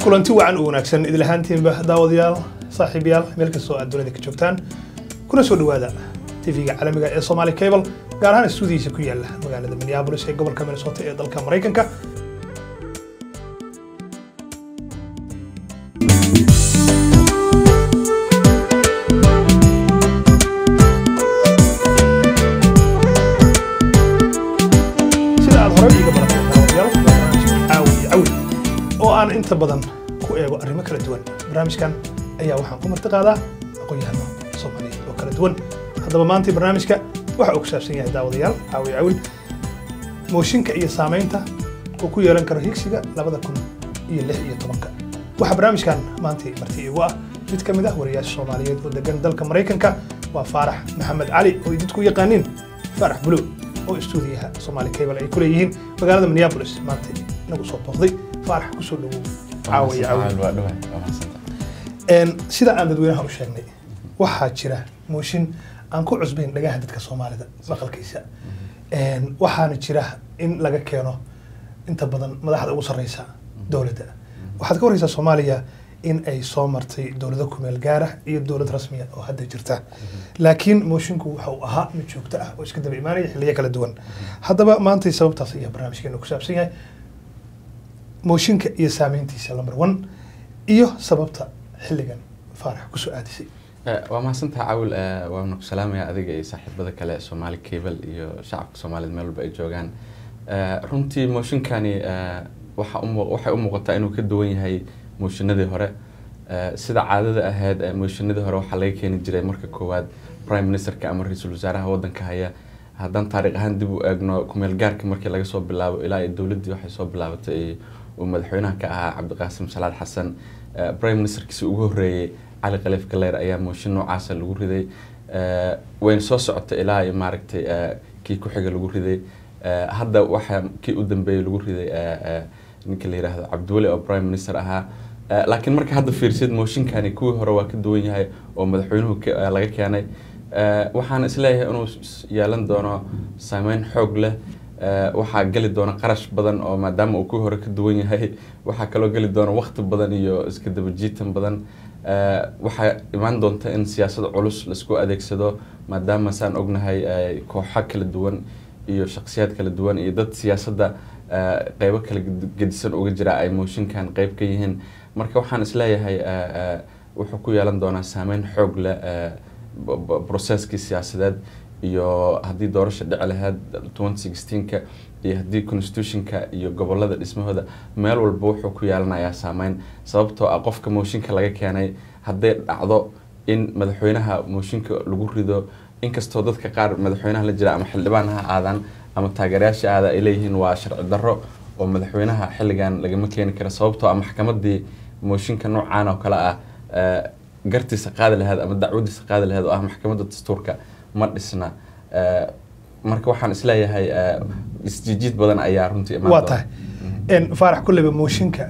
kulanti wacan u wanaagsan idil ahaantiinba daawadayaal saaxiibayaal meel kastoo aad dunida ka joogtaan kuna soo dhowaada tv-ga caalamiga ee somali cable gaar ahaan stuudiyiisa ku yaala magaalada minneapolis ee gobolka minnesota ee dalka maraykanka sida aad horey iiga barateen daawadayaal waa barnaamijka caawi cawi oo aan inta badan ku eego arrimo kala duwan barnaamijkan ayaa waxaan ku marti qaadaa aqoon-yahano soomaaliyeed oo kala duwan haddaba maanta barnaamijka waxa uu ku saabsan yahay daawadayaal caawi cawil mooshinka iyo saamaynta uu ku yeelan karo higsiga labada kun iyo lix iyo tobanka waxaa barnaamijkan maanta marti igu ah mid ka mid ah wariyaasha soomaaliyeed oo degan dalka maraykanka waa faarax maxamed cali oo ay dadku yaqaaniin faarax bulow oo istuudiyaha Somali Cable ay ku leeyihiin magaalada Minneapolis maanta nagu soo booqday faarax ku soo dhawow caawiya caawiya een sida aan dadweynaha u sheegnay waxaa jira mooshin aan ku cusbayn dhagaha dadka Soomaalida maqalkiisa een waxaana jira in laga keeno inta badan madaxda ugu sarreysa dowladda waxaad ka wareysaa Soomaaliya in ay soo martay dowlado ku meel gaar ah iyo dowlad rasmi ah oo hadda jirta laakiin moshinku waxa uu ahaa mid joogto ah oo iska daba imaanaya xilliyo kala duwan haddaba maanta sababtaas ayaa barnaamijkeenu ku saabsan yahay mooshinka iyo saameyntiisa number one iyo sababta xilligan faarax kusoo aadisay waa mahadsantaha cawil waana ku salaamaya adiga iyo saaxiibada kale Somali Cable iyo shacabka Soomaaliyeed meel walba ay joogaan runtii mooshinkani waxa u muu- waxay u muuqataa inuu ka duwan yahay mooshinadii hore Eh, sida caadada ahayd eh, mooshinadii hore waxaa laga keeni jiray marka koowaad prime ministerka ama ra-iisul wasaaraha wadanka haya haddaan taariikh ahaan dib u eegno kumeel gaarka markii laga soo bilaabo ilaa iyo dowladdii waxay soo bilaabatay uu madaxweynaha ka ahaa cabdiqaasim salaad xasan Eh, prime ministerkiisi ugu horreeyey cali khaliif galeyr ayaa mooshin noocaasa lagu riday Eh, wayna soo socotay ilaa iyo maaragtay eh, kii ku xiga lagu riday Eh, hadda waxaa kii u dambeeyey lagu riday eh, eh, ninka la yidhaahdo cabdiweli oo prime minister ahaa Eh, laakiin marka hadda fiirsid mooshinkani kuwii hore waa ka duwan yahay oo madaxweynuhu ke- eh, laga keenay Eh, waxaan isleeyahay inuu s- yeelan doono saameyn xoog leh Eh, waxaa geli doona qarash badan oo maadaama uu kuwii hore ka duwan yahay waxaa kaloo geli doona waqti badan iyo iska daba jiitan badan Eh, waxaa imaan doonta in siyaasad culus laisku adeegsado maadaama saan ognahay eh, kooxo kala duwan iyo shakhsiyaad kala duwan iyo dad siyaasadda eh, qeybo kala ged- gedisan uga jira ay mooshinkan qeyb ka yihiin marka waxaan isleeyahay eh, eh, wuxuu ku yeelan doonaa saameyn xoog leh eh, b- b- processkii siyaasadeed iyo haddii doorasha dhici lahayd 2016ka iyo haddii constitutionka iyo gobolada dhismahooda meel walba wuxuu ku yeelanayaa saameyn sababtoo ah qofka mooshinka laga keenay hadday dhacdo in madaxweynaha mooshinka lagu rido inkastoo dadka qaar madaxweynaha la jira ama xildhibaan ha aadaan ama taageerayaasha aada ay leeyihiin waa sharci darro oo madaxweynaha xilligan lagama keeni karo sababtoo ah maxkamadii mooshinka noocaan oo kale ah eh, gartiisa qaadi lahayd ama dacwadiisa qaadi lahayd oo ah maxkamadda dastuurka ma dhisna Eh, marka waxaan isleeyahay eh, isjijiid badan ayaa runtii imaan waa doona. tahay een faarax kulleyba mooshinka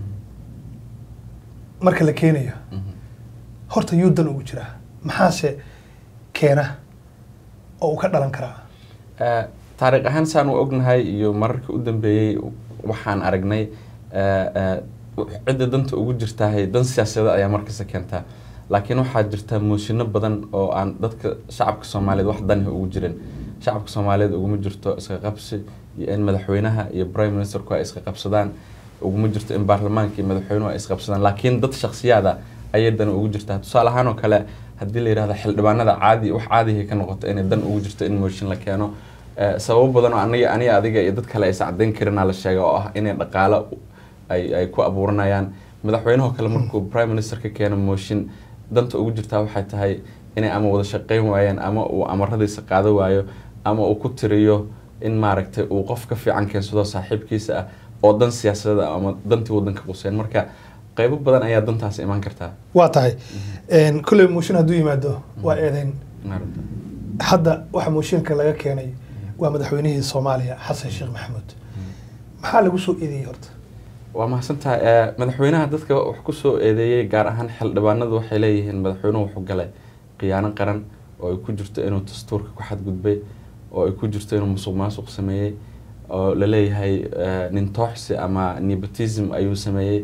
marka la keenayo Mhm. horta yuu dan ugu jiraa maxaase keena oo uu ka dhalan karaa Eh, taariikh ahaan saan u ognahay iyo mararkii u dambeeyey waxaan aragnay eh, eh, cidda danta ugu jirtahay dan siyaasadeed ayaa markasta keentaa laakiin waxaa jirta mooshinno badan oo aan dadka shacabka soomaaliyeed wax danihi ugu jirin shacabka soomaaliyeed uguma jirto iska qabsi iyo in madaxweynaha iyo prime ministerku ay iska qabsadaan uguma jirto in baarlamaanka iyo madaxweynuhu ay isqabsadaan laakiin dad shakhsiyaada ayay dan ugu jirtaa tusaale ahaan oo kale haddii la yidhahdo xildhibaanada caadi wax caadihi ka noqoto inay dan ugu jirto in mooshin la keeno Eh, sababo badan oo aniga aniga adiga iyo dad kale aysan caddayn karinaa la sheega oo ah inay dhaqaalo ay ay ku abuuranayaan madaxweynahoo kale markuu prime minister ka keeno mooshin danta ugu jirtaa waxay tahay inay ama wada shaqayn waayaan ama uu amaradiisa qaado waayo ama uu ku tiriyo in maaragtay uu qof ka fiican keensado saaxiibkiisa ah oo dan siyaasadeed ah ama dantii wadanka quseen marka qeybo badan ayaa dantaas imaan kartaa waa tahay een kulley mooshin hadduu yimaado waa eedeyn hadda waxa mooshinka laga keenay waa madaxweynihii soomaaliya xasan sheekh maxamuud maxaa lagu soo eedeeyey horta waa mahadsantahay Eh, madaxweynaha dadka wax ku soo eedeeyey gaar ahaan xildhibaanadu waxay leeyihiin madaxweynuhu wuxuu galay khiyaano qaran oo ay ku jirto inuu dastuurka ku xadgudbay oo ay ku jirto inuu musuq maasuq sameeyey oo la leeyahay eh, nin tooxsi ama nepotism ayuu sameeyey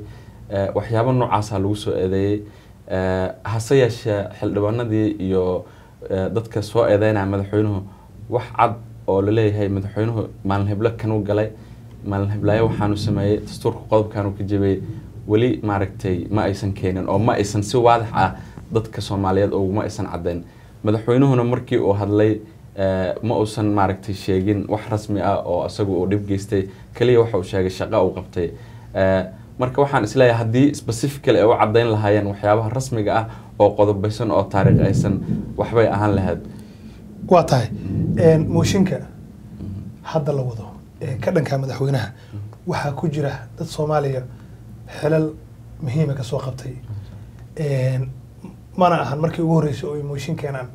Eh, waxyaabo noocaasa lagu soo eedeeyey Eh, hase yeeshee xildhibaanadii iyo eh, dadka soo eedeynaya madaxweynuhu wax cad oo laleeyahay madaxweynuhu maalin heblo kanuu galay maalin heblaayo waxaanu sameeyey dastuurka qodobkaanu ka jebiyey weli maaragtay ma aysan keenin oo ma aysan si waadax ah dadka soomaaliyeed uguma aysan caddayn madaxweynuhuna markii uu hadlay eh, ma uusan maaragtay sheegin wax rasmi ah oo isagu uu dhib geystay keliya waxa uu sheegay shaqo uu qabtay Eh, marka waxaan isleeyahay haddii specifically ay u caddayn lahaayeen waxyaabaha rasmiga ah oo qodobaysan oo taariikh aysan waxbay ahaan lahayd waa tahay een, mooshinka hadda la wado ee ka dhanka madaxweynaha waxaa ku jira dad soomaaliya xelal muhiima kasoo qabtay Een, mana ahan markii ugu horreysay oo ay mooshin keenaan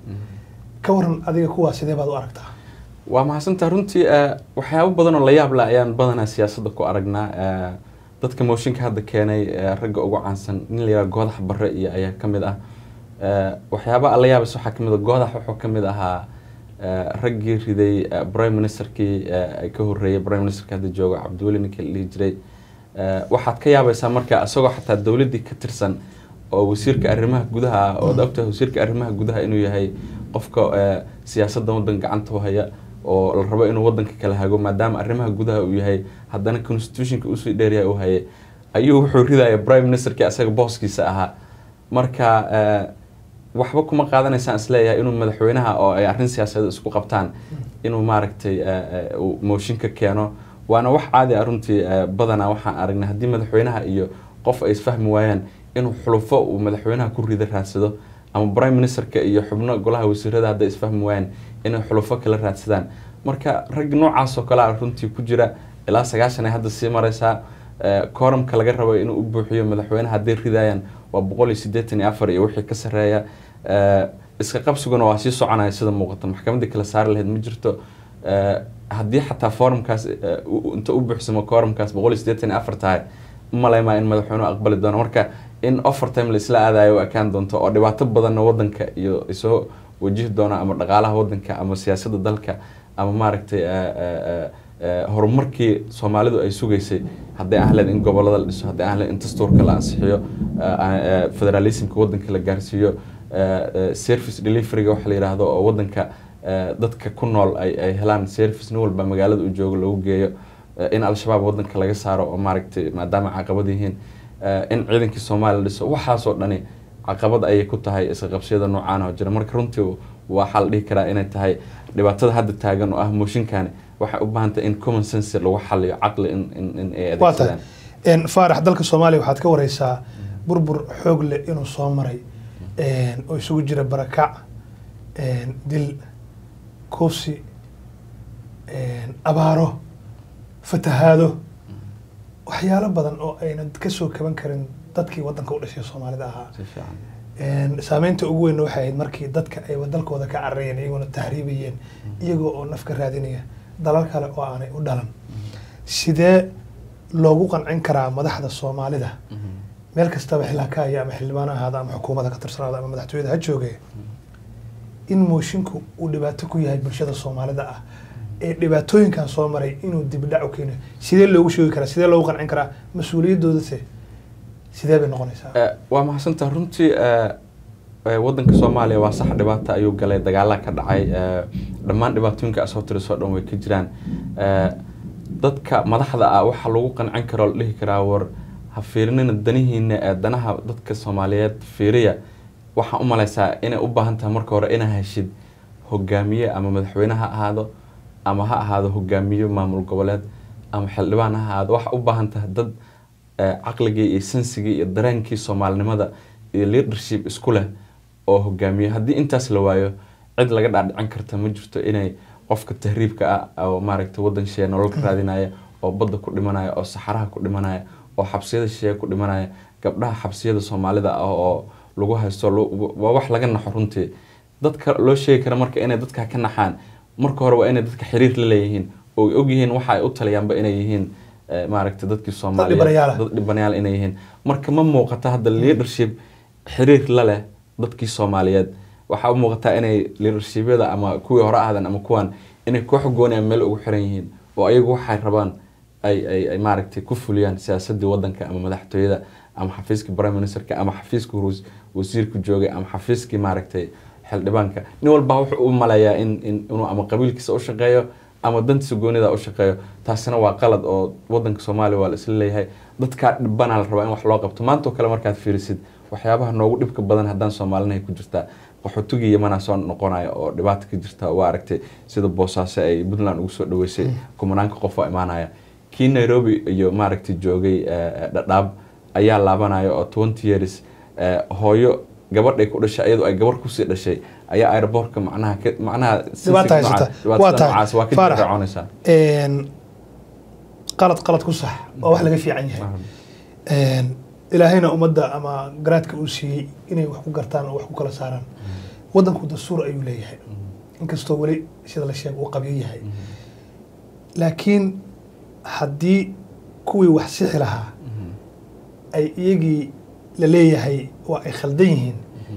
ka waran adiga kuwaa sidee baad u aragtaa waa mahadsantaa runtii eh, waxyaabo badan oo la yaab leh ayaan badanaa siyaasadda ku aragnaa Eh, dadka mooshinka hadda keenay eh, ragga ugu caansan nin la yidhaha goodax barre iyo ayaa ka mid ah Eh, waxyaaba la yaabas waxaa ka mid ah goodax wuxuu ka mid ahaa eh, raggii riday eh, prime ministerkii eh, ay ka horreeyay prime ministerka hadda jooga cabdiweli ninkii la dhihi jiray Eh, waxaad ka yaabaysaa marka isagoo xataa dowladdii ka tirsan oo wasiirka arrimaha gudaha ah ood ogtahay wasiirka arrimaha gudaha inuu yahay qofka eh, siyaasadda waddanka gacanta u haya oo la rabo inuu waddanka kala hago maadaama arrimaha gudaha uu yahay haddana constitutionka usii dheeryahay uu hayay ayuu wuxuu ridaya prime ministerkii asaga booskiisa ahaa marka eh, waxba kuma qaadanaysaan isleeyahay inuu madaxweynaha oo ay arrin siyaasadeed isku qabtaan inuu maaragtay eh, eh, uu mooshinka keeno waana wax caadi ah runtii eh, badanaa waxaan aragnay haddii madaxweynaha iyo qof ay isfahmi waayaan inuu xulufo uu madaxweynaha ku rida raadsado ama prime ministerka iyo xubno golaha wasiirada hadday isfahmi waayaan inay xulufo kala raadsadaan marka rag noocaas oo kale ah runtii ku jira ilaa sagaashan ay hadda sii mareysaa kooramka laga rabo inuu u buuxiyo madaxweynaha hadday ridayaan waa boqol iyo siddeetan iyo afar iyo wixii ka sarreeya Eh, iska qabsiguna waa sii soconaya sida muuqata maxkamadda kala saari lahayd ma jirto Eh, haddii xataa forumkaas eh, u- inta u buuxsamo kooramkaas boqol iyo siddeetan iyo afar tahay maleymaa in madaxweynuhu aqbali doono marka in overtime la isla aadayo u ekaan doonto oo dhibaato badanna wadanka iyo isoo wajihi doono ama dhaqaalaha wadanka ama siyaasadda dalka ama maaragtay eh, eh, eh, eh, horumarkii soomaalidu ay sugaysay hadday aan lahayd in gobolada la dhiso hadday aan lahayd in dastuurka la ansixiyo eh, eh, federalismka wadanka la gaarsiiyo eh, eh, service deliveryga waxa la yidhaahdo oo wadanka eh, dadka ku nool ay ay helaan service nin walba magaalada uu joogo loogu geeyo eh, in al-shabaab wadanka laga saaro oo maaragtay maadaama caqabad yihiin eh, in ciidankii soomaaliya la dhiso waxaasoo dhani caqabad ayay ku tahay iska qabsiyada noocaan oo jira marka runtii waxaa la dhihi karaa inay tahay dhibaatada hadda taagan oo ah mooshinkani waxay u baahan tahay in common sense lagu xaliyo caqli in in in ay waa tahay adeegsadaan Een, faarax dalka soomaaliya waxaad ka wareysaa burbur xoog leh inuu soo maray een, oo isugu jira barakac een, dil kufsi een, abaaro fatahaado waxyaalo badan oo aynan kasoo kaban karin dadkii wadanka u dhashay soomaalida ahaa si fiican Een, saameynta ugu weyn waxay ahayd markii dadka ay dalkooda ka cararayeen iyagoona tahriibayeen iyagoo oo naf ka raadinaya dalal kale oo aanay u dhalan sidee loogu qancin karaa madaxda soomaalida meel kastaba xilhakaaya ama xildhibaan ha ahaada ama xukuumadda ka tirsanaada ama madaxtooyada ha jooge in moshinku uu dhibaato ku yahay bulshada soomaalida ah ee dhibaatooyinkan soo maray inuu dibdhac u keeno sidee loogu sheegi karaa sidee loogu qancin karaa mas-uuliyadoodase sidee bay noqonaysaa Eh, waa mahadsantaha runtii eh, eh, wadanka soomaaliya waa sax dhibaata ayuu galay dagaalaa ka dhacay eh, dhammaan dhibaatooyinka asoo tirisoo dhan way ka jiraan Eh, dadka madaxda ah waxaa lagu qancin karo la dhihi karaa war ha fiirinina danihiina ee danaha dadka soomaaliyeed fiiriya waxaan u maleysaa inay u baahan tahay marka hore inaa heshid hogaamiye ama madaxweyne ha ahaado ama ha ahaado hogaamiye maamul goboleed ama xildhibaan ha ahaado waxa u baahan tahay dad eh, caqligii iyo sensigii iyo dareenkii soomaalinimada iyo leadership isku leh oo hogaamiye haddii intaas la waayo cid laga dhaadhicin karta ma jirto inay qofka tahriibka ah oo maaragtay wadan shisheeye nolol ka raadinaya oo badda ku dhimanaya oo saxaraha ku dhimanaya oo xabsiyada shisheeye ku dhimanaya gabdhaha xabsiyada soomaalida ah oo lagu haysto lo- waa wax laga naxo runtii dadka loo sheegi kara marka inay dadka ka naxaan marka hore waa inay dadka xiriir la leeyihiin oo ay ogyihiin waxa ay u taliyaanba inay yihiin eh, maaragtay dadkii dhibanayaal ah. soomaaliyeed dad dhibanayaal inay yihiin marka ma muuqata hadda leadership xiriir la leh dadkii soomaaliyeed waxaa u muuqataa inay leadershibyada ama kuwii hore ahdan ama kuwan inay koox goonaya meel ugu xiran yihiin oo ayagu waxay rabaan ay ay ay maaragtay ku fuliyaan siyaasadii wadanka ama madaxtooyada ama xafiiskii prime ministerka ama xafiiskii ru- wasiirku joogay ama xafiiskii maaragtay xildhibaanka nin walba wuxuu u maleeyaa in, in inuu ama qabiilkiisa u shaqeeyo ama dantiisa goonida u shaqeeyo taasina waa qalad oo wadanka soomaaliya waa la isla leeyahay dadkaa dhibbanaa la rabaa in wax loo qabto maanta oo kale markaad fiirisid waxyaabaha noogu dhibka badan haddaan soomaalinahay ku jirtaa qaxootigii yamanaa soo noqonaya oo dhibaata ka jirta waa aragtay sida boosaaso ay puntland ugu soo dhaweysay kumanaanka qof oo imaanaya kii nairobi iyo maaragtay joogay eh, dhadhaab ayaa laabanaya oo twenty years eh, hooyo gabadhay ku dhashay iyadoo ay gabar kusii dhashay ayaa aeroboortka macnaha ka- macnaha si- Dhibaata si- haysata. dhibaatada Waa tahay. noocaas waa ka Faarax. jiraaconaysaa Een, qalad qalad ku sax oo wax laga fiican yahay Een, ilaahayna ummadda ama garaadka uu siiyey inay wax ku gartaan oo wax ku kala saaraan wadanku dastuur ayuu leeyahay inkastoo weli sida la sheego uu qabyo yahay laakiin haddii kuwii wax sixi lahaa ay iyagii la leeyahay waa ay khaldan yihiin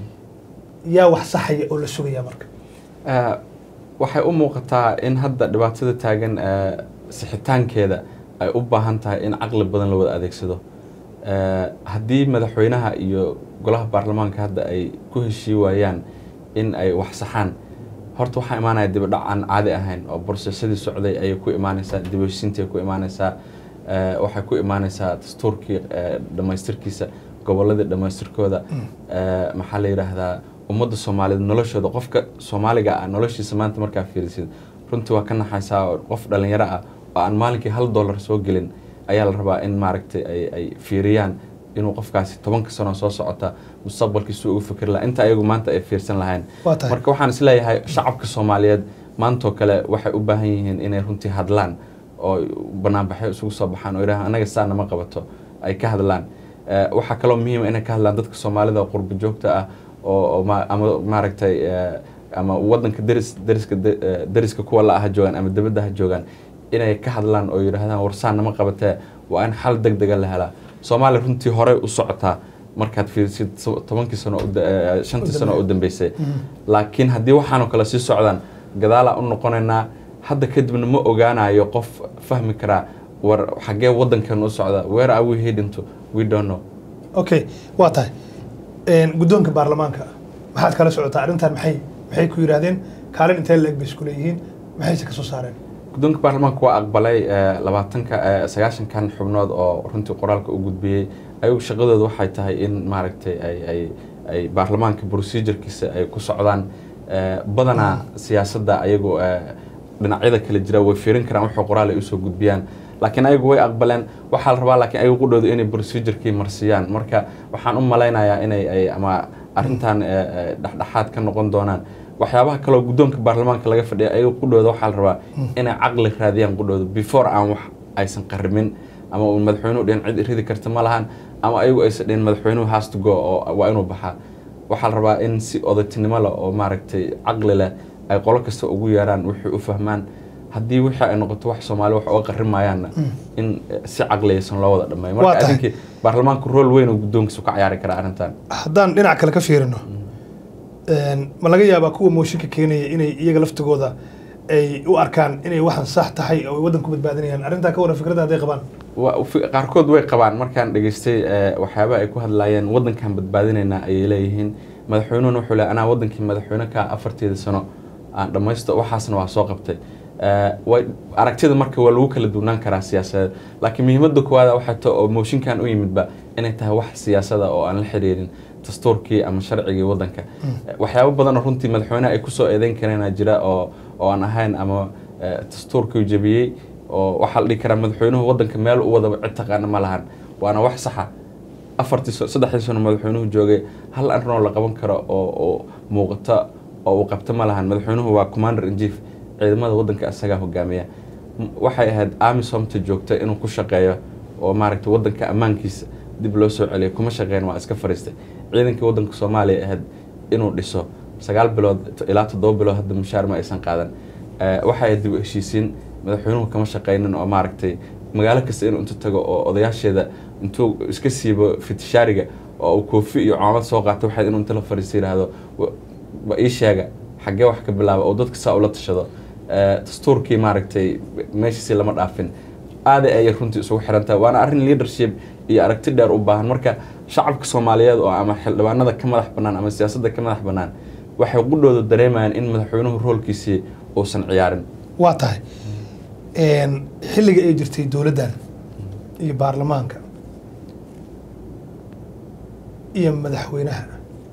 yaa wax saxaya oo la sugaya marka Eh, waxay u muuqataa in hadda dhibaatada taagan eh, sixitaankeeda ay u baahan tahay in caqli badan la wada adeegsado Eh, haddii madaxweynaha iyo golaha baarlamaanka hadda ay ku heshii waayaan in ay wax saxaan horta waxaa imaanaya dibadhac aan caadi ahayn oo borsesadii socday ayay ku imaanaysaa dibheshiintii ku imaanaysaa Eh, waxay ku imaanaysaa dastuurkii eh, dhammaystirkiisa goboladii dhammaystirkooda Eh, maxaa la yidhaahdaa ummadda soomaaliyeed noloshooda qofka soomaaliga ah noloshiisa maanta markaa fiirisid runtii waa ka naxaysaa oo qof dhalinyaro ah oo aan maalinkii hal dollar soo gelin ayaa la rabaa in maaragtay ay, ay fiiriyaan inuu qofkaasi tobanka sano soo socota mustaqbalkiisu ugu fikri lahaa inta ayagu maanta ay fiirsan lahayn Waa tahay. marka waxaan isleeyahay shacabka soomaaliyeed maantoo kale waxay u baahan yihiin inay runtii hadlaan oo banaanbaxyo isugu soo baxaan oo yidhahaan anaga saa nama qabato ay ka hadlaan Eh, waxaa kaloo muhiima inay ka hadlaan dadka soomaalida oo qurbo joogta ah oo oo ma- ama maaragtay eh, ama wadanka deris deriska de- eh, deriska kuwa la ah ha joogaan ama dibadda ha joogaan inay ka hadlaan oo yidhaahdaan warsaan nama qabatee waa in xal deg dega la helaa soomaaliya runtii horey u socotaa markaad fiirisid so- tobankii sano u da- eh, shantii sano u dambeysay laakiin haddii waxaanoo kale sii socdaan gadaalaa u noqonaynaa hadda kadibna ma ogaanayo qof fahmi karaa war xaggee wadankan u socda where are we heading to we don't know okay waa tahay Een, guddoonka baarlamaanka maxaad kala socotaa arrintan maxay maxay ku yidhaahdeen kaalin intee la-eg bay isku leeyihiin maxayse ka soo saareen guddoonka baarlamaanka waa aqbalay eh, labaatanka eh, sagaashankan xubnood oo runtii qoraalka u gudbiyey ayagu shaqadooda waxay tahay in maaragtay ay ay ay baarlamaanka procedurkiisa ay ku socdaan Eh, badanaa siyaasadda ayagu eh, dhinacyada kala jira way fiirin karaan wuxuu qoraal ay usoo gudbiyaan laakiin ayagu way aqbaleen waxaa la rabaa laakiin ayagu qudhooda inay procedurkii marsiyaan marka waxaan u malaynayaa inay ay ama arrintan eh, eh, dhexdhexaad ka noqon doonaan waxyaabaha kaloo guddoonka baarlamaanka laga fadhiya ayagu qudhooda waxaa la rabaa inay caqli raadiyaan qudhooda before aan wax aysan qarimin ama uu madaxweynuhu dhihin cid ridi karta ma lahan ama ayagu aysan dhihin madaxweynuhu has to go oo waa inuu baxaa waxaa la rabaa in si odatinimo leh oo maaragtay caqli leh ay qolo kasta ugu yeeraan wixii u fahmaan haddii wixii ay noqoto wax soomaali wax uga qarimayaanna in eh, si caqliyaysan loo wada dhammeeyo Waa marka tahay. adinkii baarlamaanku rool weyn oo guddoonkiisu ka ciyaari karaa arrintan haddaan dhinac kale ka fiirino een, ma laga yaabaa kuwa mooshinka keenaya inay iyaga laftigooda ay u arkaan inay waxan sax tahay oo ay waddan ku badbaadinayaan arrintaa ka waran fikradda hadday qabaan Wa- fi- qaarkood way qabaan markaan dhegaystay eh, waxyaabaha ay ku hadlaayeen wadankan badbaadinaynaa ayay leeyihiin madaxweynuhuna wuxuu le anaa wadankii madaxweyne ka afarteeda sano aan dhammaysto waxaasna waa soo qabtay Eh, way aragtida marka waa lagu kala duwnaan karaa siyaasadeed laakiin muhiimadda koowaada waxay tahay oo mooshinkan u yimidba inay tahay wax siyaasada oo aan la xiriirin dastuurkii ama sharcigii wadanka Eh, waxyaabo badan oo runtii madaxweynaha ay kusoo eedeyn kareenaa jira oo oo aan ahayn ama eh, dastuurkii jebiyey oo waxaa la dhihi karaa madaxweynuhu wadanka meel u wadaba cid taqaana ma lahan waana wax saxa afartii so- saddexdii sano madaxweynuhu joogay hal arrin oo la qaban karo oo oo muuqata oo uu qabto ma lahan madaxweynuhu waa commander in chief ciidamada wadanka isagaa hogaamiya M- waxay ahayd amisomta joogta inuu ku shaqeeyo oo maaragtay wadanka ammaankiisa dib loo soo celiyo kuma shaqeyn waa iska fariistay ciidankii wadanka soomaaliya ahayd inuu dhiso sagaal bilood to- ilaa toddoba bilood hadda mushaar ma aysan qaadan Eh, waxay ahayd dib u heshiisiin madaxweynuhu kama shaqeynin oo maaragtay magaalo kasta inuu intu tago oo odayaasheeda intuu iska siibo fitishaariga oo uu koofi iyo coomad soo qaato waxay inuu inta la fariisto yidhaahdo "Wa- wa ii sheega xaggee wax ka bilaaba oo dadka saa ula tashado Eh, dastuurkii maaragtay meeshiisii lama dhaafin aada ayay runtii isugu xiran tahay waana arrin leadership iyo aragti dheer u baahan marka shacabka soomaaliyeed oo ama xildhibaanada ka madax bannaan ama siyaasadda ka madax bannaan waxay qudhooda dareemayaan in madaxweynuhu roolkiisii uusan ciyaarin waa tahay xilliga ay jirtay dowladdan iyo baarlamaanka iyo madaxweynaha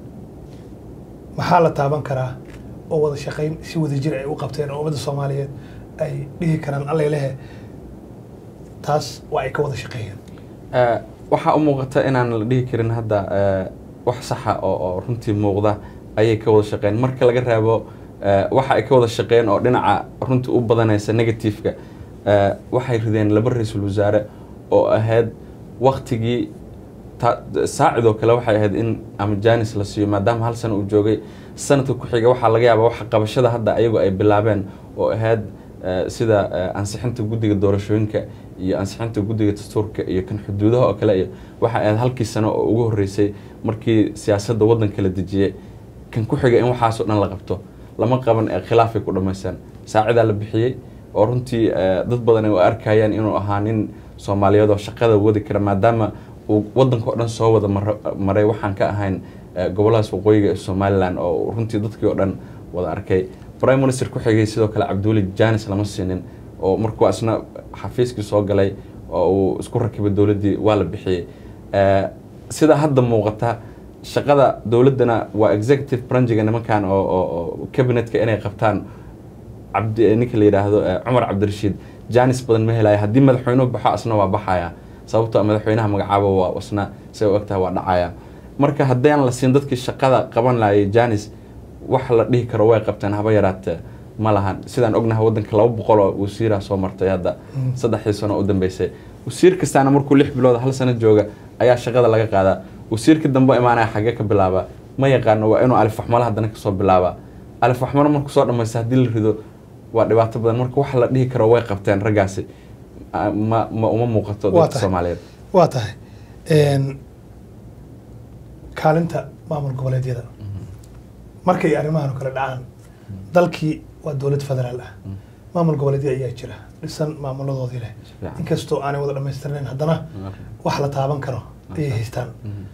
maxaa la taaban karaa oo wada shaqayn si wada jir ay u qabteen oo ummadda soomaaliyeed ay dhihi karaan allailehe taas waa ay ka wada shaqeeyeen waxaa u muuqata inaan la dhihi karin hadda wax saxa oo oo runtii muuqda ayay ka wada shaqeen marka laga raabo waxa ay ka wada shaqeen oo dhinaca runtii u badanaysa negativeka waxay rideen laba ra-iisul wasaare oo ahayd waktigii saacidoo kale waxay ahayd in ama janis la siiyo maadaama hal sano uu joogay sanadka ku xiga waxaa laga yaabaa waxa qabashada hadda ayagu ay bilaabeen oo ahayd sida ansixinta guddiga doorashooyinka iyo ansixinta guddiga dastuurka iyo kan xuduudaha oo kale iyo waxay ahayd halkii sano oo ugu horreysay markii siyaasadda waddanka la dejiyey kan ku xiga in waxaasoo dhan la qabto lama qaban ee khilaafay ku dhammaystaan saacidaa la bixiyey oo runtii dad badan ay u arkayaan inuu ahaa nin soomaaliyeed oo shaqada wadi kara maadaama uu waddanka oo dhan soo wada maray waxaan ka ahayn gobolladaas waqooyiga ee somalilan oo runtii dadkii oo dhan wada arkay prime minister ku xigay sidoo kale cabdiweli janis lama siinin oo markuu isna xafiiskii soo galay oo uu isku rakibay dowladdii waa la bixiyey sida hadda muuqata shaqada dowladdana waa executive branchiga nimankan oo oo cabinetka inay qabtaan cabdi ninka la yidhaahdo cumar cabdirashiid janis badan ma helaya haddii madaxweynuhu baxo asna waa baxaya sababtoo madaxweynaha magacaabo waa isna say u egtahay waa dhacaya marka haddaan la siin dadkii shaqada qaban laayay janis wax la dhihi karo way qabteen haba yaraatee ma lahan sidaan ognahay waddanka laba boqol oo wasiira soo martay hadda saddexdii sano u dambeysay wasiir kastaana markuu lix bilood hal sano jooga ayaa shaqada laga qaadaa wasiirka dambe imaanaya xagee ka bilaaba ma yaqaano waa inuu alifaxmalo haddana kasoo bilaaba alifaxmalo markuu soo dhamaysta haddii la rido waa dhibaato badan marka wax la dhihi karo way qabteen raggaasi ma ma uma muuqato dadka soomaaliyeed waa tahay kaalinta maamul goboleedyada markay arrimahan oo kale dhacaan dalkii waa dowlad federaal ah maamul goboleedya ayaa jira dhisan maamuladoodii leh inkastoo aanay wada dhamaystirnayn haddana wax la taaban karo ayay haystaan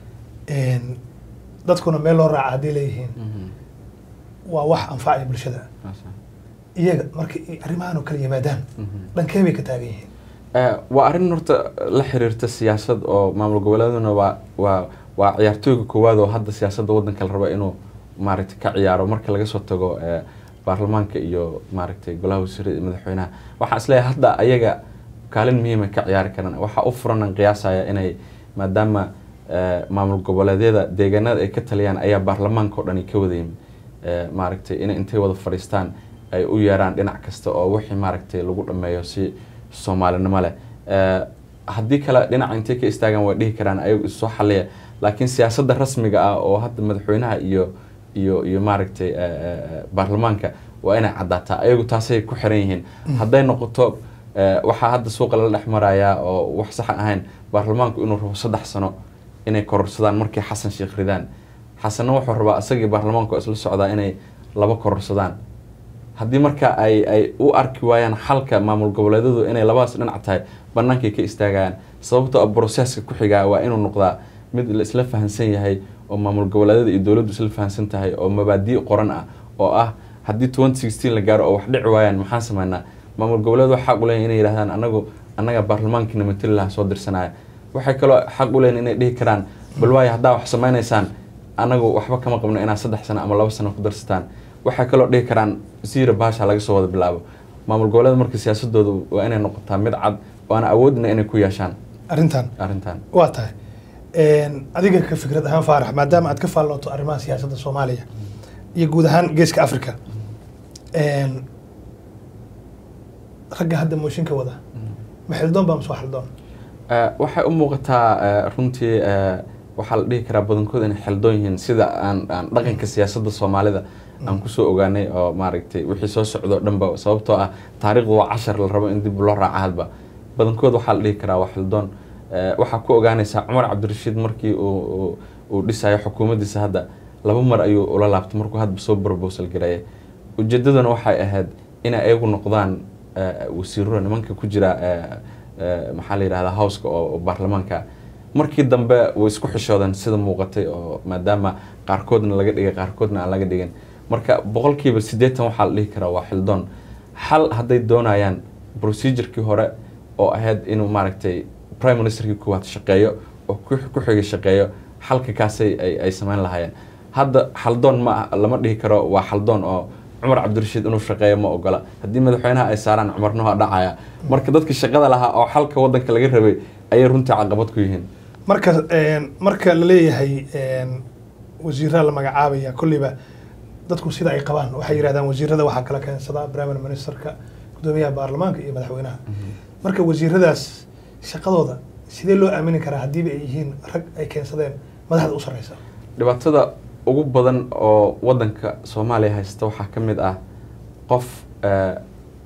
dadkuna meel loo raaca hadday leeyihiin waa wax anfacaya bulshada iyaga marka arrimahan oo kale yimaadaan dhankee bay ka taagan yihiin waa arrin horta la xiriirta siyaasad oo maamul goboleeduna waa waa waa ciyaartooyga koowaad oo hadda siyaasadda waddanka la raba inuu maaragtay ka ciyaaro marka laga soo tago baarlamaanka iyo maaragtay golaha wasiirada iyo madaxweynaha waxaan isleeyahay hadda ayaga kaalin muhiima ka ciyaari karaan waxaa u furanan qiyaasaya inay maadaama maamul goboleedyada deegaanada ay ka taliyaan ayaa baarlamaanka oo dhani ka wadayim maaragtay inay intay wada fadhiistaan ay u yeeraan dhinac kasta oo wixii maaragtay lagu dhameeyo si soomaalinimo leh haddii kale dhinaca intay ka istaagaan way dhihi karaan ayagu issoo xaliya laakiin siyaasadda rasmiga ah oo hadda madaxweynaha iyo iyo iyo maaragtay baarlamaanka waa inay caddaataa ayagu taasay ku xiran yihiin hadday noqoto waxaa hadda suuqa lala dhex marayaa oo wax saxa ahayn baarlamaanku inuu rabo saddex sano inay kororsadaan markay xasan sheekh ridaan xasanna wuxuu rabaa isagii baarlamaanku isla socdaa inay laba kororsadaan haddii marka ay ay u arki waayaan xalka maamul goboleedyadu inay labadaas dhinac tahay bannaankay ka istaagayaan sababtoo a broseska ku xigaa waa inuu noqdaa mid la isla fahansan yahay oo maamul goboleedyada iyo dowladdu isla fahansan tahay oo mabaadii qoran ah oo ah haddii twenty sixteen la gaaro oo wax dhici waayaan maxaan sameynaa maamul goboleedu xaq u leeyihin inay yidhahdaan anagu annaga baarlamaankiina matali laha soo dirsanaya waxay kaloo xaq u leeyihin inay dhihi karaan bal waayo haddaa wax sameynaysaan anagu waxba kama qabno inaad saddex sano ama laba sano ku darsataan waxay kaloo dhihi karaan siira baasha laga soo wada bilaabo maamul goboleed marka siyaasadooda waa inay noqotaa mid cad waana awoodna inay ku yeeshaan arrintan arrintan waa tahay adiga ka fikrad ahaan faarax maadaama aad ka faallooto arrimaha siyaasadda soomaaliya iyo guud ahaan geeska africa ragga hadda mooshinka wada ma xildoon baa masoo xildoon waxay u muuqataa runtii waxaa la dhihi karaa badankood inay xildoon yihiin sida aan aan dhaqanka siyaasadda soomaalida aan kusoo ogaanay oo maaragtay wixii soo socdo dhanba sababtoo ah taariikhdu waa cashar la rabo in dib loo raaca hadba badankood waxaa la dhihi karaa waa xildoon waxaa ku ogaanaysaa cumar cabdirashiid markii uu uu dhisayo xukuumaddiisa hadda laba mar ayuu ula laabtay markuu hadba soo brobosal gareeyay ujeedaduna waxay ahayd inay ayagu noqdaan wasiirro nimanka ku jira eh, maxaa la yidhahdaa howska oo oo baarlamaanka markii dambe way isku xishoodeen sida muuqatay oo maadaama qaarkoodna laga dhigay qaarkoodna aan laga dhigin marka boqolkiiba siddeetan waxaa la dhihi karaa waa xildoon xal hadday doonayaan procedurkii hore oo ahayd inuu maaragtay prime ministerkii koowaad shaqeeyo oo ku ku xigay shaqeeyo xalka kaasay ay, ay samayn lahaayeen hadda xaldoon ma ah- lama dhihi karo waa xaldoon oo cumar cabdirashiid inuu shaqeeyo ma ogola haddii madaxweynaha ay saaraan cumarna waa dhacaya marka dadka shaqada lahaa oo xalka wadanka laga rabay ayay runtii caqabad ku yihiin marka een, marka la leeyahay een, wasiiraa la magacaabaya kolleyba dadku sida ay qabaan waxay yidhahdaan wasiirada waxaa kala keensada prime ministerka gudoomiyaha baarlamaanka iyo madaxweynaha marka wasiiradaas shaqadooda sidee loo aamini karaa haddiiba ay yihiin rag ay keensadeen madaxda u sarreysa dhibaatada ugu badan oo wadanka soomaaliya haysta waxaa ka mid ah qof eh,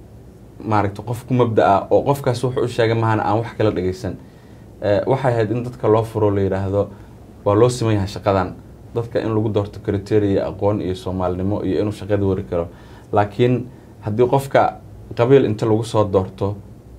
maaragta qof ku mabda ah oo qofkaas wuxuu u sheegay mahana aan wax kala dhegeysan Eh, waxay ahayd in dadka loo furo la yidhaahdo waa loo siman yahay shaqadan dadka in lagu doorto criteria aqoon iyo soomaalinimo iyo inuu shaqada wari karo laakiin haddii qofka qabiil inta lagu soo doorto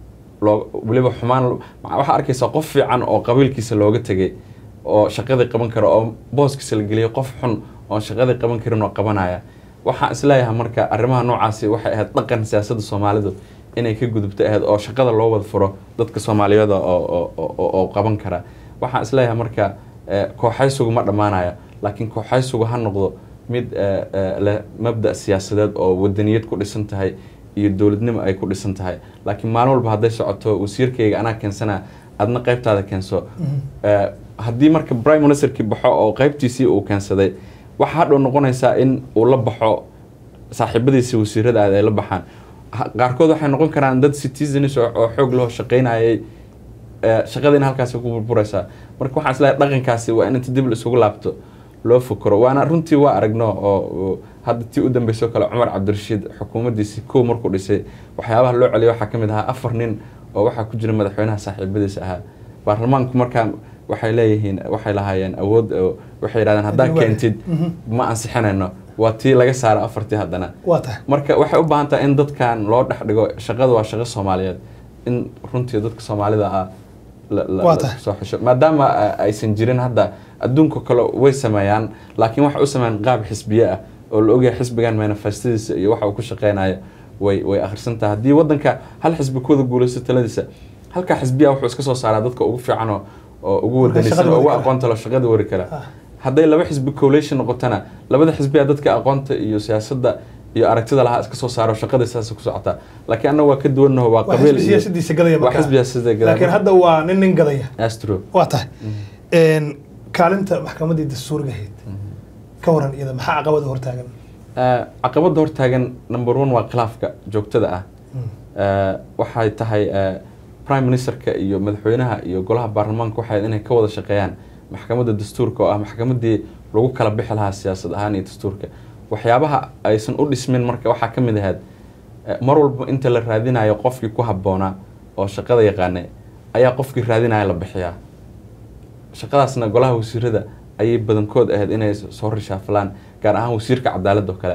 loo weliba xumaan waxaa arkaysaa qof fiican oo qabiilkiisa looga tegay oo shaqadii qaban kara oo booskiisa la geliyay qof xun oon shaqadii qaban karin oo qabanaya waxaan isleeyahay marka arrimaha noocaasi waxay ahayd dhaqan siyaasadda soomaalidu inay ka gudubta ahayd oo shaqada loo wada furo dadka soomaaliyada oo oo- oo oo qaban kara waxaan isleeyahay marka eh, kooxaysigu ma dhammaanaya laakiin kooxaysigu ha noqdo mid eh, eh, leh mabda siyaasadeed oo wadaniyad ku dhisan tahay iyo dowladnimo ay ku dhisan tahay laakiin maalin walba hadday socoto wasiirkayga anaa keensana adna qaybtaada keenso Eh, haddii marka prime ministerkii baxo oo qaybtiisii uu keensaday waxaa hadhow noqonaysaa in uu la baxo saaxiibadiisa wasiirada aad ay la baxaan Ha- qaarkood waxay noqon karaan dad citizens oo oo xoog loo shaqaynayay eh, shaqadiina halkaasi ku burburaysaa marka waxaan isleeyahay dhaqankaasi waa in inta dib la isugu laabto loo fukaro waana runtii waa aragno oo oo hadda tii u dambeysay oo kale cumar cabdirashiid xukuumaddiisii kow markuu dhisay waxyaabaha loo celiyo waxaa ka mid ahaa afar nin oo waxaa ku jira madaxweynaha saaxiibadiisa ahaa baarlamaanku markaa waxay leeyihiin waxay lahaayeen awood oo waxay yidhahdeen haddaa Haddii waa- keentid Mhm. ma ansixinayno waa tii laga saaro afartii haddana waa tahay marka waxay u baahan tahay in dadkan loo dhex dhigo shaqada waa shaqo soomaaliyeed in runtii dadka soomaalida ah la- la- Waa la tahay. soo xisho maadaama ah, aysan jirin hadda adduunka kale way sameeyaan laakiin waxay u sameeyaan qaab xisbiye ah oo la ogyahay xisbigan manifestadiisa iyo waxa uu ku shaqeynayo way way akhrisan tahay haddii wadanka hal xisbi ku wada guulaysto taladiisa halkaa xisbiya wuxuu iska soo saaraa dadka ugu fiican oo oo ugu Marka wadanaysan shaqada oo wadi ugu kara. aqoonta leh shaqada wari kara Ah. hadday laba xisbi coalition noqotana labada xisbiya dadka aqoonta iyo siyaasadda iyo aragtida lahaa iska soo saaro shaqada saas ku socotaa laakiin annaga waa ka duwannaho waa waa qabiil xisbi iyo siyaasadiisa gadaya waa markaa. xisbi siyaasadda gadaya. laakiin hadda waa nin nin gadaya astro waa tahay Een, kaalinta maxkamaddii dastuuriga ahayd ka waran iyada maxaa caqabada hortaagan caqabada hortaagan number one waa khilaafka joogtada ah Eh, waxay tahay eh, prime ministerka iyo madaxweynaha iyo golaha baarlamaanka waxay inay ka wada shaqeeyaan maxkamadda dastuurka oo ah maxkamadii lagu kala bixi lahaa siyaasad ahaan iyo dastuurka waxyaabaha aysan u dhismin marka waxaa ka mid ahayd eh, mar walba inta la raadinayo qofkii ku habboonaa oo shaqada yaqaanay ayaa qofkii raadinaya la bixiyaa shaqadaasna golaha wasiirada ayay badankood ahayd inay soo rishaafalaan gaar ahaan wasiirka cadaaladda oo kale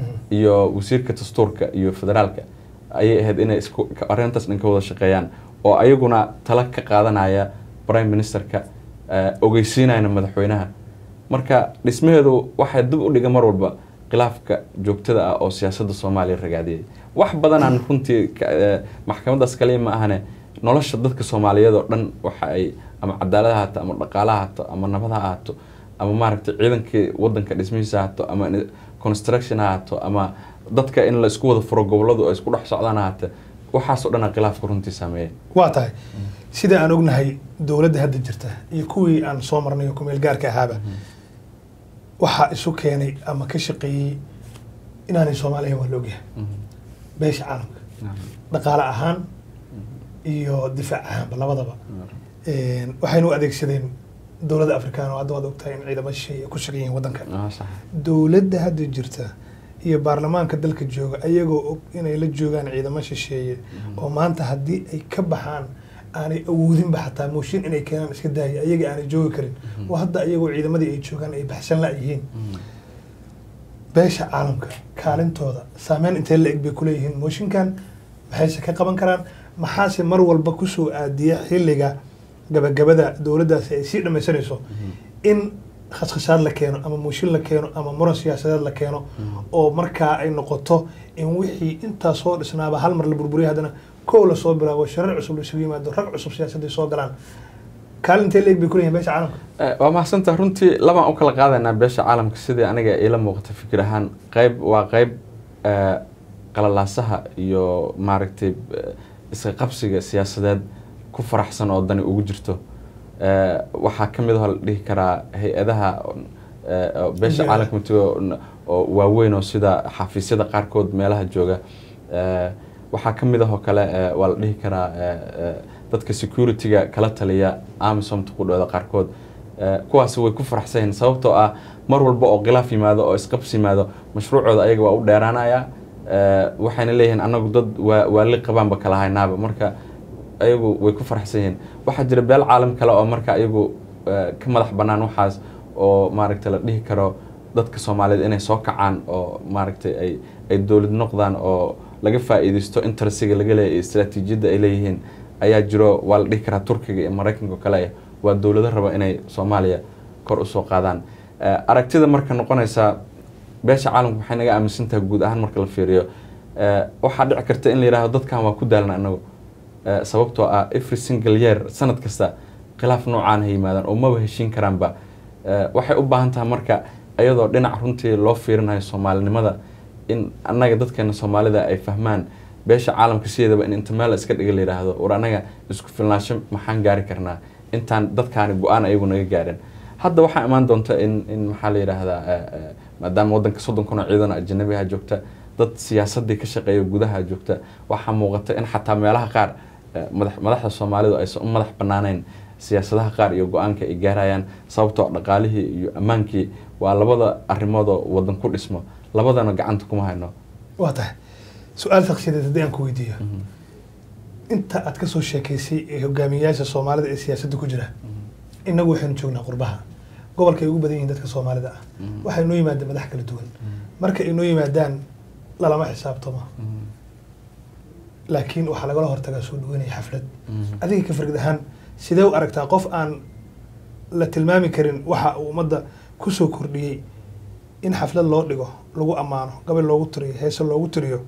iyo wasiirka dastuurka iyo federaalka ayay ahayd inay isku ka- arrintaas dhan ka wada shaqeeyaan oo ayaguna tala ka qaadanaya prime ministerka eh, ogeysiinayana madaxweynaha marka dhismaheedu waxay dib u dhiga mar walba khilaafka joogtada ah oo siyaasadda soomaaliya ragaadiyay wax badanaan runtii ka- eh, maxkamadaas kaliya ma ahane nolosha dadka soomaaliyeed oo dhan waxa ay ama cadaalad ha haato ama dhaqaala ha haato ama nabad ha haato ama maaragtay ciidankii wadanka dhismihiisa ha haato ama ni- construction ha haato ama dadka in la isku wada furo goboladu ay isku dhex socdaan ha haate waxaasoo dhan khilaafka runtii saameeyay waa tahay sida aan ognahay dowladda hadda jirta iyo kuwii aan soo marnay oo kumeel gaarka ahaaba waxaa isu keenay ama ka shaqeeyey inaanay soomaaliya waa la ogyahay beesha caalamka dhaqaale ahaan iyo difaac ahaanba labadaba Een, waxayna u adeegsadeen dowladda afrikaan oo hadda waad ogtahay in ciidamo shisheeye ay ku shaqan yihiin waddanka Ah, sax. dowladda hadda jirta iyo baarlamaanka dalka jooga ayagoo og inay la joogaan ciidamo shisheeye oo maanta haddii ay ka baxaan aanay awoodinba xataa mooshin inay keenaan iska daaya ayaga aanay joogi karin oo hadda ayagoo ciidamadii ay joogaan ay baxsan la yihiin beesha caalamka kaalintooda saameyn intee la eg bay kuleeyihiin mooshinkan maxayse ka qaban karaan maxaase mar walba kusoo aadiya xilliga gabagabada dowladdaasi ay sii dhamaysanayso in khaskhashaad la keeno ama muushin la keeno ama muran siyaasadeed la keeno oo markaa ay noqoto in wixii intaa soo dhisnaaba hal mar la burburiya haddana kow lasoo bilaabo sharar cusub la isugu yimaado rag cusub siyaasadday soo galaan kaalintee leeg bay kuleeyihin beesha caalamka Eh, waa mahadsantaha runtii labaan u kala qaadaynaa beesha caalamka sidii aniga iila muuqata fikir ahaan qayb waa qayb eh, qalalaasaha iyo maaragtay eh, iska qabsiga siyaasadeed ku faraxsan oo dani ugu jirto Eh, waxaa ka mid ah oo la dhihi karaa hay-adaha eh, oo beesha NGO. caalamka matigo oo waaweyn oo sida xafiisyada qaarkood meelaha jooga Eh, waxaa ka mid ah oo kale eh, waa la dhihi karaa eh, eh, dadka security-ga kala taliya amisomta ku dhawda qaarkood Eh, kuwaasi way ku faraxsan yihiin sababtoo ah mar walba oo khilaaf yimaado oo isqabs yimaado mashruucooda ayaga waa u dheeraanaya Eh, waxayna leeyihiin anagu dad waa waali qabaanba kala haynaaba marka ayagu way ku faraxsan yihiin waxaa jira beel caalam kale oo marka ayagu eh, ka madax bannaan waxaas oo maaragtay la dhihi karo dadka soomaaliyeed inay soo kacaan oo maaragtay ay ay dowlad noqdaan oo laga faa'iidaysto interesiga laga leeyahay iyo istaraatiijiyadda ay leeyihiin ayaa jiro waa la dhihi karaa turkiga iyo maraykanka oo kale waa dowlado raba inay soomaaliya kor usoo qaadaan Eh, aragtida marka noqonaysa beesha caalamka waxay naga aaminsan tahay guud ahaan marka la fiiriyo Eh, waxaa dhici karta in la yidhaahdo dadkan waa ku daalna anagu Eh, sababtoo ah every single year sanad kasta khilaaf noocaan ha yimaadaan oo maba heshiin karaanba Eh, waxay u baahan tahay marka iyadoo dhinac runtii loo fiirinayo soomaalinimada in annaga dadkeena soomaalida ay fahmaan beesha caalamka sideedaba in inta meel iska dhiga la yidhaahdo war annaga isku filnaansho maxaan gaari karnaa intaan dadkaani go-aan ayagu naga gaadhin hadda waxaa imaan doonta in in maxaa la yidhaahdaa eh, eh, maadaama waddanka soddon kun oo ciidan ajanabiha joogta dad siyaasadii ka shaqeeya gudaha joogta waxaa muuqata in xataa meelaha qaar eh, madax madaxda soomaalidu aysan u madax banaanayn siyaasadaha qaar iyo go-aanka ay gaarayaan sababtoo dhaqaalihii iyo ammaankii waa labada arrimoodoo waddan ku dhismo labadana gacanta kuma hayno waa tahay su-aal shaksiyadeed haddii aan ku weydiiyo inta aad kasoo sheekaysay ee hogaamiyayaasha soomaalida ee siyaasadda ku jira innagu waxaynu joognaa qurbaha gobolka ay ugu badan yihiin dadka soomaalida ah waxay noo yimaadeen madax kala duwan marka ay noo yimaadaan lalama xisaabtamo laakiin waxaa lagala hortagaa soo dhaweynaya xaflad adiga ka fargid ahaan sidee u aragtaa qof aan la tilmaami karin waxa uu ummadda kusoo kordhiyey in xaflad loo dhigo lagu ammaano gabal loogu tiriyo heese loogu tiriyo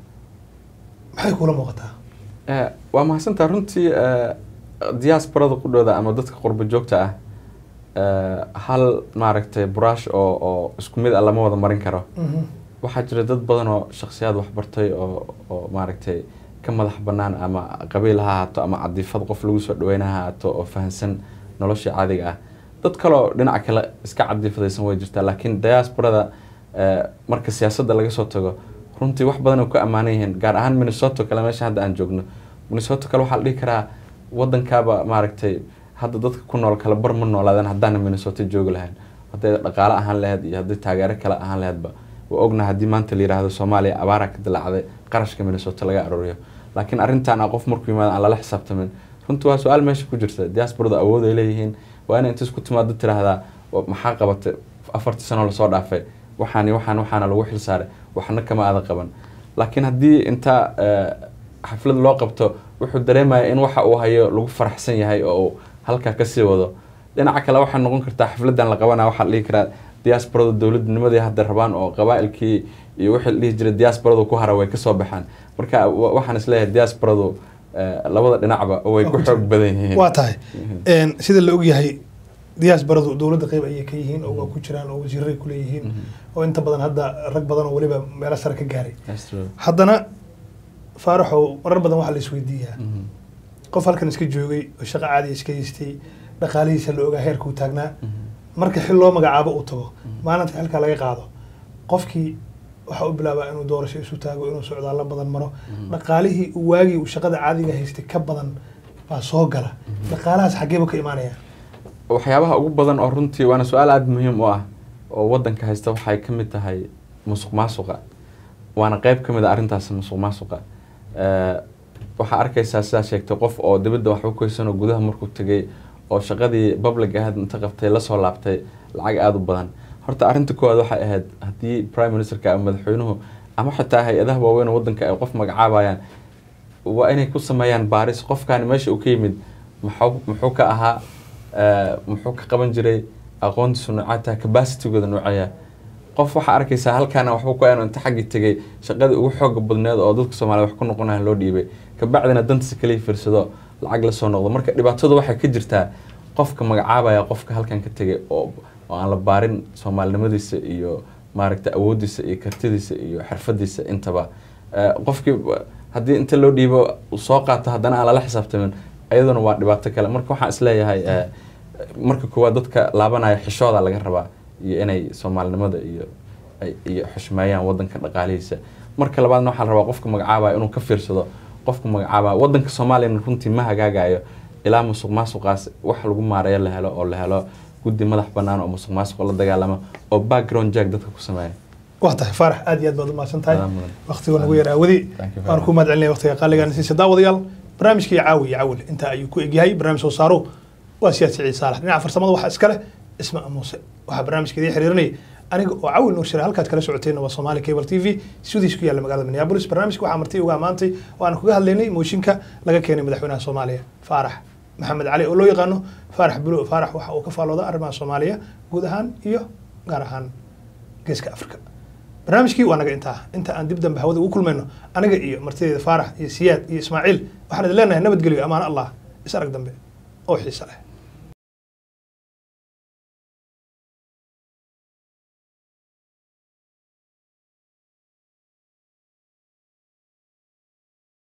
maxay kula muuqataa Eh, waa mahadsantaa runtii eh, diasporada qudhooda ama dadka qurbo joogta ah eh, hal maaragtay buraash oo oo isku mid ah lama wada marin karo waxaa jira dad badan oo shakhsiyaad waxbartay oo oo maaragtay ka madax bannaan ama qabiil ha ahaato ama cadiifad qof lagu soo dhaweyna ha ahaato oo fahansan nolosha caadiga ah dad kaleo dhinaca kale iska cadiifadaysan way jirtaa laakiin diasporada eh, marka siyaasadda laga soo tago runtii wax badan oo ku ammaanan yihiin gaar ahaan minnesota kale meesha hadda aan joogno minnesota kale waxaa la dhihi karaa waddankaaba maaragtay hadda dadka ku nool kale bar ma noolaadeen haddaana minnesota joogi lahayn hadday dhaqaale ahaan lahayd iyo hadday taageero kale ahaan lahaydba waa ogna haddii maanta la yidhaahdo soomaaliya abaara ka dilaacday qarashka minnesota laga arooriyo laakiin arrintan ah qof markuu yimaado aan lala xisaabtamin runtii waa su-aal meesha ku jirta diasporada awood ay leeyihiin waa inay inta isku timaado tiraahdaa "Wa- maxaa qabatay afartii sano lasoo dhaafay waxaani waxaan waxaana lagu xil saaray waxna kama aadan qaban laakiin haddii inta eh, xaflad loo qabto wuxuu dareemaya in waxa uu hayo lagu faraxsan yahay oo uu halkaa kasii wado dhinaca kale waxay noqon kartaa xafladan la qabanaya waxaa la dhihi karaa diasporada dowladnimadii hadda rabaan oo qabaailkii iyo wixii la dhihi jiray diasporadu ku hara way kasoo baxaan marka wa- waxaan isleeyahay diasporadu eh, labada dhinacba way Waa ku ku xoog jira. badan yihiin waa tahay Een, sida la ogyahay diaasbaradu dowladda qeyb ayay ka yihiin oo waa ku jiraan oo wasiiray ku leeyihiin oo inta badan hadda rag badan oo weliba meelo sare ka gaaray That's true. haddana faaraxow marar badan waxaa la isweydiiyaa Mhm. qof halkan iska joogay oo shaqo caadi iska haystay dhaqaalihiisa la ogaa heerka uu taagnaa marka xil loo magacaabo uu tago maalinta xilka laga qaado qofkii waxa u bilaabaa inuu doorasho isu taago inuu socdaallo badan maro dhaqaalihii uu waagii uu shaqada caadiga haystay ka badan baa soo gala dhaqaalahaas xaggeeba ka imaanaya waxyaabaha ugu badan oo runtii waana su-aal aada muhiim u ah oo wadanka haysta waxay ka mid tahay musuq maasuqa waana qeyb ka mid a arrintaas musuq maasuqa Eh, waxaa arkaysaa sidaa sheegtay qof oo dibadda waxba ku haysan oo gudaha markuu tegay oo shaqadii public ahayd inta qabtay lasoo laabtay lacag aada u badan horta arrinta koowaad waxay ahayd haddii prime ministerka ama madaxweynuhu ama xitaa hay-adaha waaweyn oo wadanka ay qof magacaabayaan waa inay ku sameeyaan baaris qofkaani meesha uu ka yimid muxuu muxuu ka ahaa eh, muxuu ka qaban jiray aqoontiisu noocata capacitygooda noocaya qof waxaa arkaysaa halkaana waxba ku aanu inta xaggii tegay shaqadii ugu xooga badneed oo dadka soomaaliya wax ku noqonaya loo dhiibay kabacdina dantiisa kaliya fiirsado lacag la soo noqdo marka dhibaatadu waxay ka jirtaa qofka magacaabaya qofka halkan ka tegay oo oo aan la baarin soomaalinimadiisa iyo maaragta awoodiisa iyo kartidiisa iyo xirfadiisa intaba Eh, qofkii ba- haddii inta loo dhiibo uu soo qaato haddana aan lala xisaabtamin ayaduna waa dhibaato kale marka waxaan isleeyahay eh, marka koowaad dadka laabanaya xishooda laga rabaa iyo inay soomaalinimada iyo ay- iyo xushmeeyaan wadanka dhaqaalihiisa marka labaadna waxaa la rabaa qofka magacaabaya inuu ka fiirsado qofka magacaabaya wadanka soomaaliyana runtii ma hagaagayo ilaa musuq maasuqaas wax lagu maareeyo la helo oo la helo guddi madax banaan oo musuq maasuqa la dagaalama oo background jack dadka ku sameeya waa tahay faarax aad iyo aad baad u mahadsan tahay Adaa mudan. waqtiga nagu yar aawadi Thank you very waan much. ku mahad celinaya waqtiga qaaligaan siisa daawadayaal barnaamijkii caawi iyo cawil intaa ayuu ku egyahay barnaamij soo saaro waa siyaad siciid saalax dhinaca farsamada waxaa iska leh isma muuse waxaa barnaamijka idiin xiriirinayay aniga oo cawil nuur shira halkaad kala socoteenna waa Somali Cable TV studios ku yaalla magaalada Minneapolis barnaamijka waxaa marti uga amaantay oo aan kaga hadlaynay mooshinka laga keenay madaxweynaha Soomaaliya Faarax maxamed cali oo loo yaqaano Faarax Bulo Faarax waxa uu ka faalooda arrimaha Soomaaliya guud ahaan iyo gaar ahaan geeska Afrika barnaamijkii waa naga intaa inta aan dib dambe hawada ugu kulmayno aniga iyo martideeda faarax iyo siyaad iyo ismaaciil waxaan idin leenahay nabadgelyo amaan allah is arag dambe oo xiise leh